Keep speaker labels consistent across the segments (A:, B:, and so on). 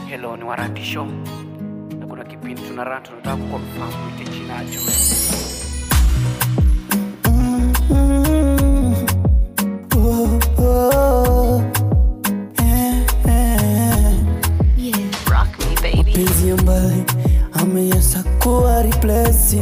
A: Hello, ni Warati Show na kuna kipindi tunarun, tunataka kuconfirm ite chinacho
B: Oh, oh, eh, eh.
C: Yeah, rock me, baby.
B: Penzi ambaye ameyasa kuwa replace,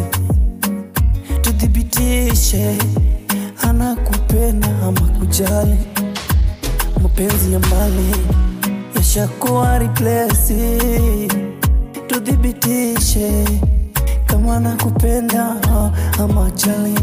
B: tuthibitishe anakupenda ama kujali. Mapenzi ya mbali yashakuwa replace, tuthibitishe kama anakupenda ama jali.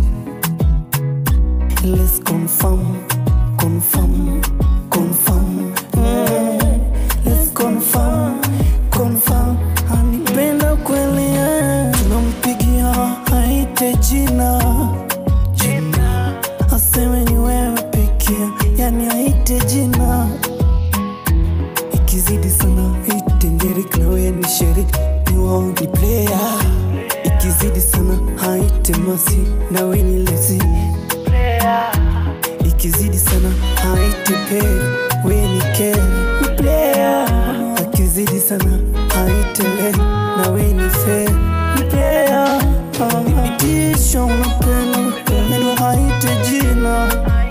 B: Let's confirm, confirm, confirm. Mm. Let's confirm, confirm. Anipenda kweli eh. Tunampigia aite jina jina, aseme ni wewe pekee, yani aite jina. Ikizidi sana ite Derek na wewe ni Sherry, ni wao ni player. Ikizidi sana haite Masi na wewe ni Lexi ikizidi sana haiti pe we ni ke ni player akizidi sana haite le na we ni fe ni player thibitisho unapenda neno haite jina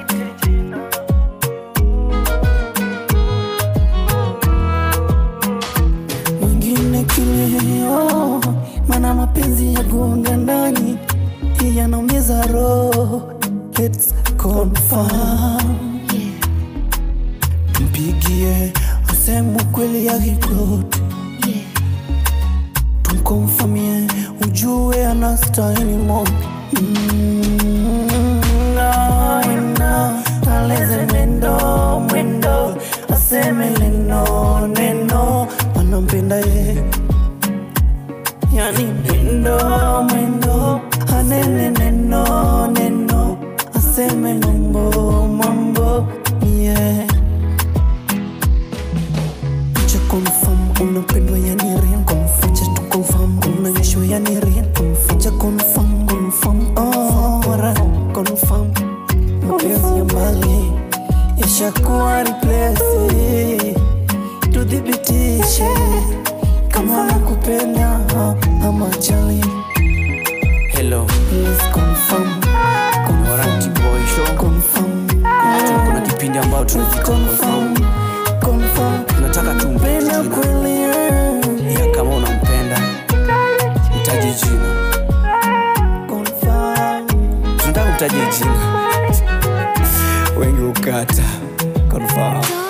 B: mwingine kilio mana mapenzi ya gonga ndani yanaumiza roho Let's confirm
C: Yeah,
B: mpigie asemu kweli ya kikoti
C: yeah,
B: tumkomfamie ujue anastahili mo aleze mwendo mwendo aseme neno neno anampenda ye yani mwendo mwendo anene neno neno aseme mambo mambo yeah Cha confirm unapendwa yani real confirm Cha tu confirm unaonyeshwa yani real confirm Cha confirm confirm oh wara confirm mapenzi ya mbali yashakuwa replace tudhibitishe kama nakupenda ama jali
A: Hello,
B: Let's confirm
A: Warati
B: confirm
A: Boy Show.
B: confirm
A: Kuna kipindi ambao tunaita confirm.
B: confirm confirm
A: Tunataka tumpe
B: penda
A: jina.
B: kweli eh.
A: Ya kama unampenda mtaje jina.
B: confirm
A: Tunataka mtaje jina. Wengi ukata. Confirm.